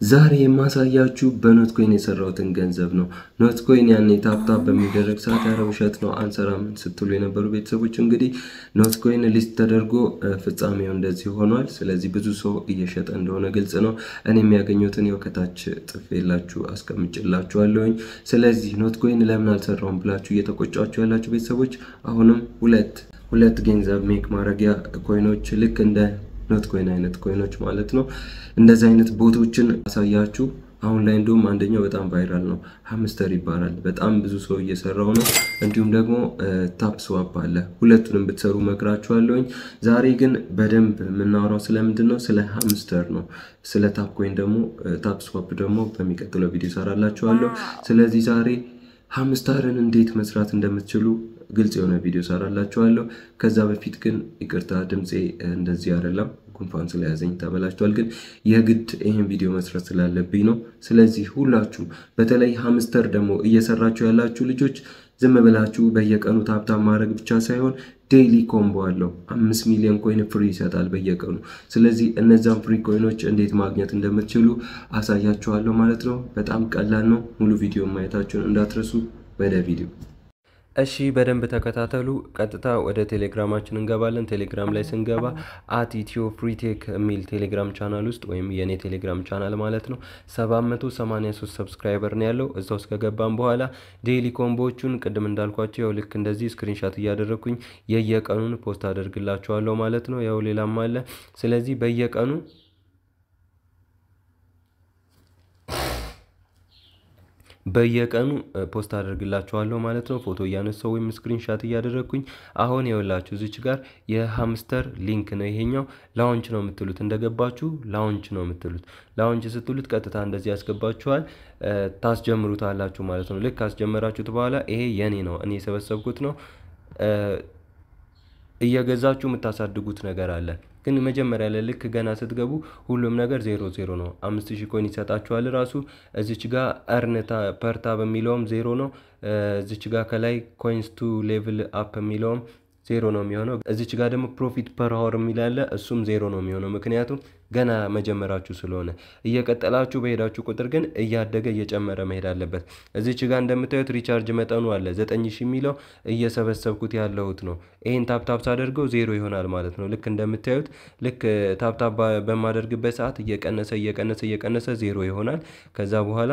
ዛሬ የማሳያችሁ በኖትኮይን የሰራሁትን ገንዘብ ነው። ኖትኮይን ያኔ ታፕታፕ በሚደረግ ሰዓት ያረ ውሸት ነው አንሰራም ስትሉ የነበሩ ቤተሰቦች እንግዲህ ኖትኮይን ሊስት ተደርጎ ፍጻሜው እንደዚህ ሆኗል። ስለዚህ ብዙ ሰው እየሸጠ እንደሆነ ግልጽ ነው። እኔ የሚያገኙትን ያው ከታች ጽፌላችሁ አስቀምጭላችኋለሁኝ። ስለዚህ ኖትኮይን ለምን አልሰራውም ብላችሁ እየተቆጫችሁ ያላችሁ ቤተሰቦች አሁንም ሁለት ሁለት ገንዘብ ሜክ ማድረጊያ ኮይኖች ልክ እንደ ኖት ኮይን አይነት ኮይኖች ማለት ነው። እንደዚህ አይነት ቦቶችን አሳያችሁ። አሁን ላይ እንዲሁም አንደኛው በጣም ቫይራል ነው፣ ሀምስተር ይባላል። በጣም ብዙ ሰው እየሰራው ነው። እንዲሁም ደግሞ ታፕ ስዋፕ አለ። ሁለቱንም ብትሰሩ መክራችኋለሁኝ። ዛሬ ግን በደንብ የምናወራው ስለምንድን ነው? ስለ ሀምስተር ነው። ስለ ታፕ ኮይን ደግሞ ታፕ ስዋፕ ደግሞ በሚቀጥለው ቪዲዮ ሰራላችኋለሁ። ስለዚህ ዛሬ ሀምስተርን እንዴት መስራት እንደምትችሉ ግልጽ የሆነ ቪዲዮ ሰራላችኋለሁ። ከዛ በፊት ግን ይቅርታ ድምፄ እንደዚህ አይደለም፣ ጉንፋን ስለያዘኝ ተበላሽቷል። ግን የግድ ይህን ቪዲዮ መስራት ስላለብኝ ነው። ስለዚህ ሁላችሁም በተለይ ሀምስተር ደግሞ እየሰራችሁ ያላችሁ ልጆች ዝም ብላችሁ በየቀኑ ታብታብ ማድረግ ብቻ ሳይሆን ዴይሊ ኮምቦ አለው። አምስት ሚሊዮን ኮይን ፍሪ ይሰጣል በየቀኑ። ስለዚህ እነዛን ፍሪ ኮይኖች እንዴት ማግኘት እንደምትችሉ አሳያችኋለሁ ማለት ነው። በጣም ቀላል ነው። ሙሉ ቪዲዮ ማየታችሁን እንዳትረሱ። ወደ ቪዲዮ እሺ በደንብ ተከታተሉ። ቀጥታ ወደ ቴሌግራማችን እንገባለን። ቴሌግራም ላይ ስንገባ አት ኢትዮ ፍሪቴክ የሚል ቴሌግራም ቻናል ውስጥ ወይም የእኔ ቴሌግራም ቻናል ማለት ነው 783 ሰብስክራይበር ነው ያለው። እዛ ውስጥ ከገባም በኋላ ዴይሊ ኮምቦዎቹን ቅድም እንዳልኳቸው ያው ልክ እንደዚህ ስክሪንሻት እያደረግኩኝ የየቀኑን ፖስት አደርግላቸዋለሁ ማለት ነው። ያው ሌላም አለ። ስለዚህ በየቀኑ በየቀኑ ፖስት አደርግላችኋለሁ ማለት ነው። ፎቶ እያነሳው ወይም ስክሪንሻት እያደረግኩኝ አሁን የወላችሁ እዚች ጋር የሀምስተር ሊንክ ነው ይሄኛው። ላውንች ነው የምትሉት እንደገባችሁ ላውንች ነው የምትሉት። ላውንች ስትሉት ቀጥታ እንደዚህ ያስገባችኋል። ታስጀምሩታላችሁ ማለት ነው። ልክ ካስጀመራችሁት በኋላ ይሄ የኔ ነው፣ እኔ የሰበሰብኩት ነው። እየገዛችሁ የምታሳድጉት ነገር አለ ግን መጀመሪያ ላይ ልክ ገና ስትገቡ ሁሉም ነገር ዜሮ ዜሮ ነው። አምስት ሺህ ኮይን ይሰጣችኋል ራሱ እዚች ጋር እርንታ ፐርታ በሚለውም ዜሮ ነው። እዚች ጋር ከላይ ኮይንስ ቱ ሌቭል አፕ የሚለውም ዜሮ ነው የሚሆነው። እዚች ጋር ደግሞ ፕሮፊት ፐር ሀወር የሚላለ እሱም ዜሮ ነው የሚሆነው ምክንያቱም ገና መጀመራችሁ ስለሆነ። እየቀጠላችሁ በሄዳችሁ ቁጥር ግን እያደገ እየጨመረ መሄድ አለበት። እዚች ጋር እንደምታዩት ሪቻርጅ መጠኑ አለ ዘጠኝ ሺህ የሚለው እየሰበሰብኩት ያለሁት ነው። ይህን ታፕታፕ ሳደርገው ዜሮ ይሆናል ማለት ነው። ልክ እንደምታዩት ልክ ታፕታፕ በማደርግበት ሰዓት እየቀነሰ እየቀነሰ እየቀነሰ ዜሮ ይሆናል። ከዛ በኋላ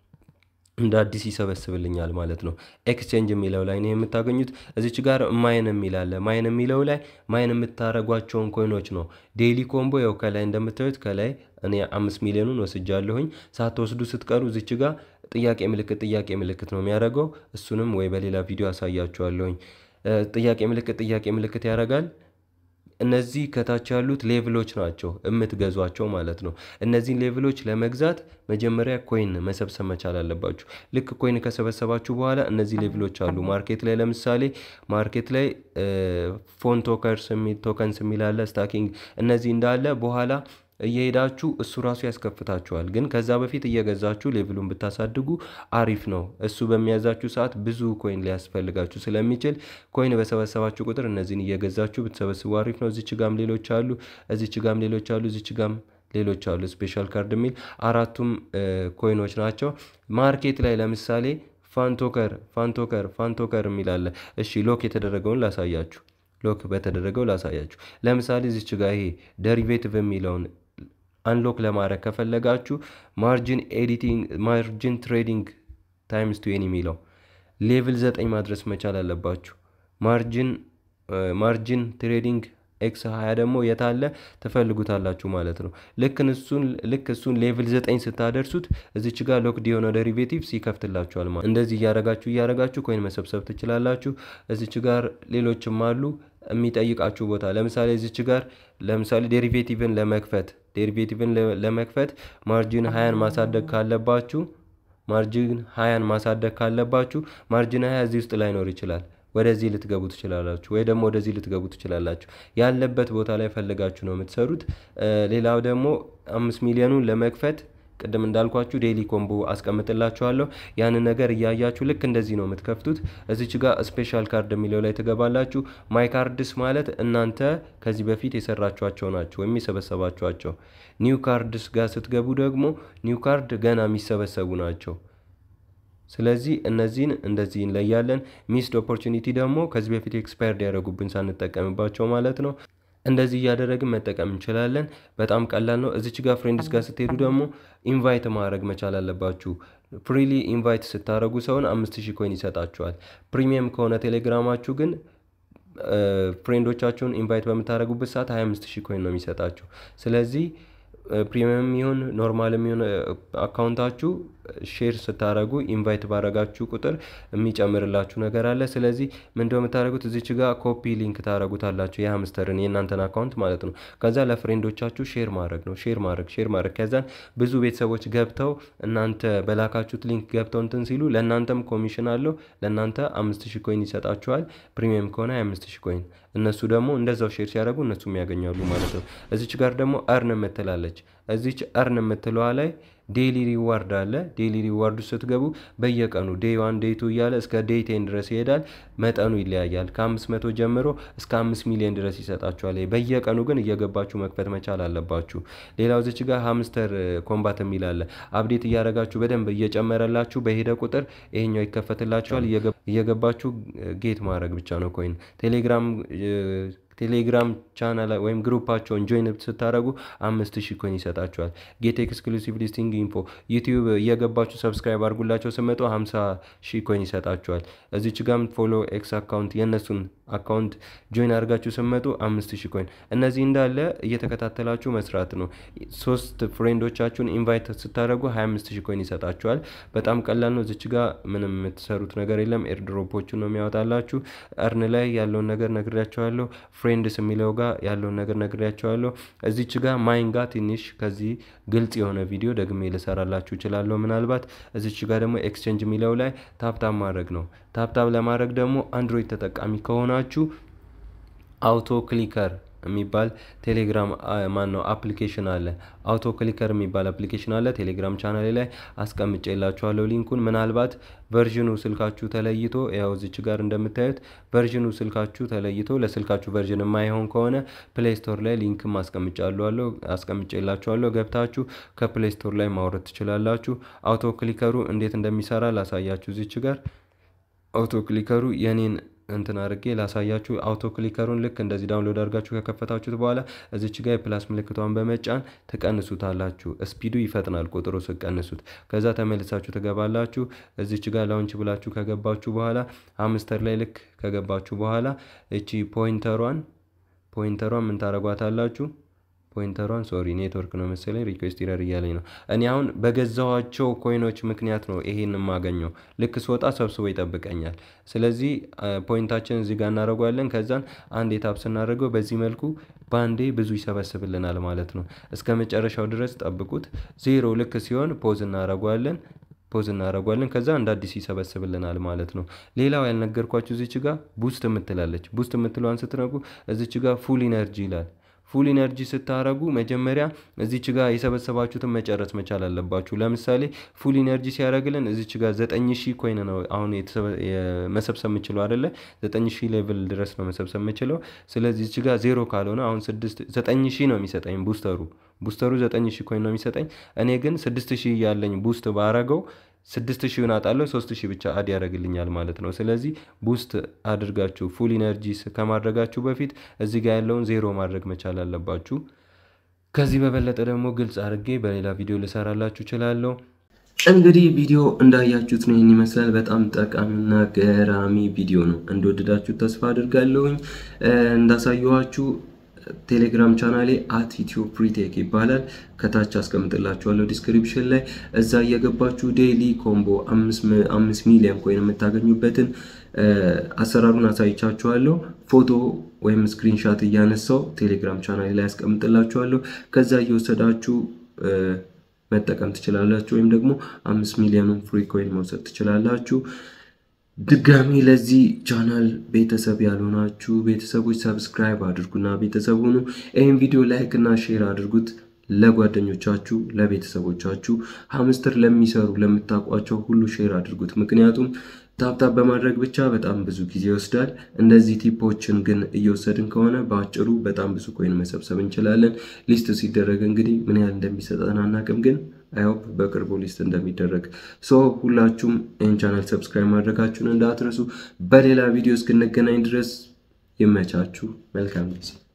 እንደ አዲስ ይሰበስብልኛል ማለት ነው። ኤክስቼንጅ የሚለው ላይ ነው የምታገኙት። እዚች ጋር ማይን የሚል አለ። ማይን የሚለው ላይ ማይን የምታደርጓቸውን ኮይኖች ነው። ዴይሊ ኮምቦ ያው ከላይ እንደምታዩት ከላይ እኔ አምስት ሚሊዮኑን ወስጃለሁኝ። ሳትወስዱ ስትቀሩ እዚች ጋር ጥያቄ ምልክት ጥያቄ ምልክት ነው የሚያደርገው። እሱንም ወይ በሌላ ቪዲዮ አሳያችኋለሁኝ። ጥያቄ ምልክት ጥያቄ ምልክት ያደርጋል። እነዚህ ከታች ያሉት ሌቭሎች ናቸው የምትገዟቸው ማለት ነው። እነዚህን ሌቭሎች ለመግዛት መጀመሪያ ኮይን መሰብሰብ መቻል አለባችሁ። ልክ ኮይን ከሰበሰባችሁ በኋላ እነዚህ ሌቭሎች አሉ። ማርኬት ላይ ለምሳሌ ማርኬት ላይ ፎን ቶከርስ ቶከንስ የሚል አለ፣ ስታኪንግ እነዚህ እንዳለ በኋላ እየሄዳችሁ እሱ ራሱ ያስከፍታችኋል። ግን ከዛ በፊት እየገዛችሁ ሌቭሉን ብታሳድጉ አሪፍ ነው። እሱ በሚያዛችሁ ሰዓት ብዙ ኮይን ሊያስፈልጋችሁ ስለሚችል ኮይን በሰበሰባችሁ ቁጥር እነዚህን እየገዛችሁ ብትሰበስቡ አሪፍ ነው። እዚች ጋም ሌሎች አሉ፣ እዚች ጋም ሌሎች አሉ፣ እዚች ጋም ሌሎች አሉ። ስፔሻል ካርድ የሚል አራቱም ኮይኖች ናቸው። ማርኬት ላይ ለምሳሌ ፋንቶከር ፋንቶከር ፋንቶከር የሚል አለ። እሺ ሎክ የተደረገውን ላሳያችሁ። ሎክ በተደረገው ላሳያችሁ። ለምሳሌ እዚች ጋር ይሄ ደሪቬቲቭ የሚለውን አንሎክ ለማድረግ ከፈለጋችሁ ማርጂን ኤዲቲንግ ማርጂን ትሬዲንግ ታይምስ ቱዌን የሚለው ሌቭል ዘጠኝ ማድረስ መቻል አለባችሁ። ማርጂን ማርጂን ትሬዲንግ ኤክስ ሀያ ደግሞ የታለ ትፈልጉታላችሁ ማለት ነው። ልክ እሱን ልክ እሱን ሌቭል ዘጠኝ ስታደርሱት እዚች ጋር ሎክድ የሆነ ዴሪቬቲቭስ ይከፍትላችኋል ማለት እንደዚህ እያረጋችሁ እያረጋችሁ ኮይን መሰብሰብ ትችላላችሁ። እዚች ጋር ሌሎችም አሉ የሚጠይቃችሁ ቦታ ለምሳሌ እዚች ጋር ለምሳሌ ዴሪቬቲቭን ለመክፈት ዴሪቬቲቭን ለመክፈት ማርጂን ሀያን ማሳደግ ካለባችሁ ማርጂን ሀያን ማሳደግ ካለባችሁ ማርጂን ሀያ እዚህ ውስጥ ላይኖር ይችላል። ወደዚህ ልትገቡ ትችላላችሁ፣ ወይ ደግሞ ወደዚህ ልትገቡ ትችላላችሁ። ያለበት ቦታ ላይ ፈልጋችሁ ነው የምትሰሩት። ሌላው ደግሞ አምስት ሚሊዮኑን ለመክፈት ቅድም እንዳልኳችሁ ዴይሊ ኮምቦ አስቀምጥላችኋለሁ። ያንን ነገር እያያችሁ ልክ እንደዚህ ነው የምትከፍቱት። እዚች ጋር ስፔሻል ካርድ የሚለው ላይ ትገባላችሁ። ማይ ካርድስ ማለት እናንተ ከዚህ በፊት የሰራችኋቸው ናቸው ወይም የሰበሰባችኋቸው። ኒው ካርድስ ጋር ስትገቡ ደግሞ ኒው ካርድ ገና የሚሰበሰቡ ናቸው። ስለዚህ እነዚህን እንደዚህ እንለያለን። ሚስድ ኦፖርቹኒቲ ደግሞ ከዚህ በፊት ኤክስፓየርድ ያደረጉብን ሳንጠቀምባቸው ማለት ነው። እንደዚህ እያደረግን መጠቀም እንችላለን። በጣም ቀላል ነው። እዚች ጋር ፍሬንድስ ጋር ስትሄዱ ደግሞ ኢንቫይት ማድረግ መቻል አለባችሁ። ፍሪሊ ኢንቫይት ስታደረጉ ሰውን አምስት ሺህ ኮይን ይሰጣችኋል። ፕሪሚየም ከሆነ ቴሌግራማችሁ ግን ፍሬንዶቻችሁን ኢንቫይት በምታደረጉበት ሰዓት 25 ሺህ ኮይን ነው የሚሰጣችሁ። ስለዚህ ፕሪሚየም ይሁን ኖርማልም ይሁን አካውንታችሁ ሼር ስታደረጉ ኢንቫይት ባረጋችሁ ቁጥር የሚጨምርላችሁ ነገር አለ። ስለዚህ ምንድነው የምታደረጉት? እዚች ጋር ኮፒ ሊንክ ታደረጉታላችሁ የሀምስተርን የእናንተን አካውንት ማለት ነው። ከዛ ለፍሬንዶቻችሁ ሼር ማድረግ ነው። ሼር ማድረግ ሼር ማድረግ ከዛን ብዙ ቤተሰቦች ገብተው እናንተ በላካችሁት ሊንክ ገብተው እንትን ሲሉ ለእናንተም ኮሚሽን አለው። ለእናንተ አምስት ሺህ ኮይን ይሰጣችኋል። ፕሪሚየም ከሆነ አምስት ሺህ ኮይን እነሱ ደግሞ እንደዛው ሼር ሲያደርጉ እነሱም ያገኛሉ ማለት ነው። እዚች ጋር ደግሞ እርን የምትላለች እዚች እርን የምትለዋ ላይ ዴይሊ ሪዋርድ አለ። ዴይሊ ሪዋርዱ ስትገቡ በየቀኑ ዴይ ዋን ዴይ ቱ እያለ እስከ ዴይ ቴን ድረስ ይሄዳል። መጠኑ ይለያያል። ከአምስት መቶ ጀምሮ እስከ አምስት ሚሊዮን ድረስ ይሰጣችኋል። በየቀኑ ግን እየገባችሁ መክፈት መቻል አለባችሁ። ሌላው ዝች ጋር ሀምስተር ኮምባት የሚል አለ። አብዴት እያደረጋችሁ በደንብ እየጨመረላችሁ በሄደ ቁጥር ይሄኛው ይከፈትላችኋል። እየገባችሁ ጌት ማድረግ ብቻ ነው ኮይን ቴሌግራም ቴሌግራም ቻናል ወይም ግሩፓቸውን ጆይን ስታደረጉ አምስት ሺህ ኮይን ይሰጣችኋል። ጌት ኤክስክሉሲቭ ሊስቲንግ ኢንፎ ዩቲዩብ እየገባችሁ ሰብስክራይብ አድርጉላቸው ስመጡ ሀምሳ ሺህ ኮይን ይሰጣችኋል። እዚች ጋም ፎሎ ኤክስ አካውንት የእነሱን አካውንት ጆይን አድርጋችሁ ስመጡ አምስት ሺህ ኮይን። እነዚህ እንዳለ እየተከታተላችሁ መስራት ነው። ሶስት ፍሬንዶቻችሁን ኢንቫይት ስታደረጉ ሀያ አምስት ሺህ ኮይን ይሰጣችኋል። በጣም ቀላል ነው። እዚች ጋ ምንም የምትሰሩት ነገር የለም። ኤርድሮፖቹን ነው የሚያወጣላችሁ። እርን ላይ ያለውን ነገር ነግሬያቸዋለሁ። ፍሬንድስ የሚለው ጋር ያለውን ነገር ነግሬያቸዋለሁ። እዚች ጋር ማይን ጋር ትንሽ ከዚህ ግልጽ የሆነ ቪዲዮ ደግሜ ልሰራላችሁ እችላለሁ ምናልባት። እዚች ጋር ደግሞ ኤክስቼንጅ የሚለው ላይ ታፕታፕ ማድረግ ነው። ታፕታፕ ለማድረግ ደግሞ አንድሮይድ ተጠቃሚ ከሆናችሁ አውቶ ክሊከር የሚባል ቴሌግራም ማን ነው አፕሊኬሽን አለ። አውቶ ክሊከር የሚባል አፕሊኬሽን አለ። ቴሌግራም ቻናሌ ላይ አስቀምጬላችኋለሁ ሊንኩን። ምናልባት ቨርዥኑ ስልካችሁ ተለይቶ ያው እዚች ጋር እንደምታዩት ቨርዥኑ ስልካችሁ ተለይቶ ለስልካችሁ ቨርዥን የማይሆን ከሆነ ፕሌይ ስቶር ላይ ሊንክም አስቀምጫለሁ አስቀምጬላችኋለሁ። ገብታችሁ ከፕሌይ ስቶር ላይ ማውረድ ትችላላችሁ። አውቶ ክሊከሩ እንዴት እንደሚሰራ ላሳያችሁ። እዚች ጋር አውቶ ክሊከሩ የኔን እንትን አድርጌ ላሳያችሁ። አውቶ ክሊከሩን ልክ እንደዚህ ዳውንሎድ አድርጋችሁ ከከፈታችሁት በኋላ እዚች ጋር የፕላስ ምልክቷን በመጫን ትቀንሱታላችሁ። ስፒዱ ይፈጥናል ቁጥሩ ስቀንሱት። ከዛ ተመልሳችሁ ትገባላችሁ። እዚች ጋር ላውንች ብላችሁ ከገባችሁ በኋላ አምስተር ላይ ልክ ከገባችሁ በኋላ እቺ ፖይንተሯን ፖይንተሯን ምን ታደርጓታላችሁ? ፖይንተሯን ሶሪ ኔትወርክ ነው መሰለኝ ሪኩዌስት ኢረር እያለኝ ነው። እኔ አሁን በገዛኋቸው ኮይኖች ምክንያት ነው ይሄን የማገኘው። ልክ ስወጣ ሰብስቦ ይጠብቀኛል። ስለዚህ ፖይንታችን እዚህ ጋር እናደርጓለን። ከዛን አንድ የታፕ ስናደርገው በዚህ መልኩ በአንዴ ብዙ ይሰበስብልናል ማለት ነው። እስከ መጨረሻው ድረስ ጠብቁት። ዜሮ ልክ ሲሆን ፖዝ እናደርጓለን ፖዝ እናደርጓለን ከዛ እንደ አዲስ ይሰበስብልናል ማለት ነው። ሌላው ያልነገርኳችሁ እዚች ጋር ቡስት የምትላለች ቡስት የምትለዋን ስትነቁ እዚች ጋር ፉል ኢነርጂ ይላል። ፉል ኢነርጂ ስታረጉ መጀመሪያ እዚች ጋር የሰበሰባችሁትን መጨረስ መቻል አለባችሁ። ለምሳሌ ፉል ኢነርጂ ሲያደርግልን እዚች ጋር ዘጠኝ ሺህ ኮይን ነው አሁን መሰብሰብ የምችለው አይደለ? ዘጠኝ ሺህ ሌቭል ድረስ ነው መሰብሰብ የምችለው። ስለዚህ እዚች ጋር ዜሮ ካልሆነ አሁን ስድስት ዘጠኝ ሺህ ነው የሚሰጠኝ ቡስተሩ ቡስተሩ ዘጠኝ ሺህ ኮይን ነው የሚሰጠኝ። እኔ ግን ስድስት ሺህ ያለኝ ቡስት ባረገው ስድስት ሺውን አጣለሁ ሶስት ሺህ ብቻ አድ ያደርግልኛል ማለት ነው። ስለዚህ ቡስት አድርጋችሁ ፉል ኢነርጂ ከማድረጋችሁ በፊት እዚህ ጋር ያለውን ዜሮ ማድረግ መቻል አለባችሁ። ከዚህ በበለጠ ደግሞ ግልጽ አድርጌ በሌላ ቪዲዮ ልሰራላችሁ እችላለሁ። እንግዲህ ቪዲዮ እንዳያችሁት ነው። ይህን ይመስላል። በጣም ጠቃሚና ገራሚ ቪዲዮ ነው። እንደወደዳችሁ ተስፋ አድርጋለሁኝ። እንዳሳየኋችሁ ቴሌግራም ቻናሌ አት ኢትዮ ፕሪቴክ ይባላል። ከታች አስቀምጥላችኋለሁ ዲስክሪፕሽን ላይ እዛ እየገባችሁ ዴይሊ ኮምቦ አምስት ሚሊዮን ኮይን የምታገኙበትን አሰራሩን አሳይቻችኋለሁ። ፎቶ ወይም ስክሪንሻት እያነሳው ቴሌግራም ቻናሌ ላይ አስቀምጥላችኋለሁ። ከዛ እየወሰዳችሁ መጠቀም ትችላላችሁ፣ ወይም ደግሞ አምስት ሚሊዮኑን ፍሪ ኮይን መውሰድ ትችላላችሁ። ድጋሚ ለዚህ ቻናል ቤተሰብ ያልሆናችሁ ቤተሰቦች ሰብስክራይብ አድርጉና ቤተሰብ ሁኑ። ይህን ቪዲዮ ላይክ እና ሼር አድርጉት ለጓደኞቻችሁ፣ ለቤተሰቦቻችሁ፣ ሀምስተር ለሚሰሩ ለምታውቋቸው ሁሉ ሼር አድርጉት። ምክንያቱም ታፕታፕ በማድረግ ብቻ በጣም ብዙ ጊዜ ይወስዳል። እንደዚህ ቲፖችን ግን እየወሰድን ከሆነ በአጭሩ በጣም ብዙ ኮይን መሰብሰብ እንችላለን። ሊስት ሲደረግ እንግዲህ ምን ያህል እንደሚሰጠን አናውቅም፣ ግን አይሆፕ በቅርቡ ሊስት እንደሚደረግ ሶ ሁላችሁም ይህን ቻናል ሰብስክራይብ ማድረጋችሁን እንዳትረሱ። በሌላ ቪዲዮ እስክንገናኝ ድረስ ይመቻችሁ። መልካም ጊዜ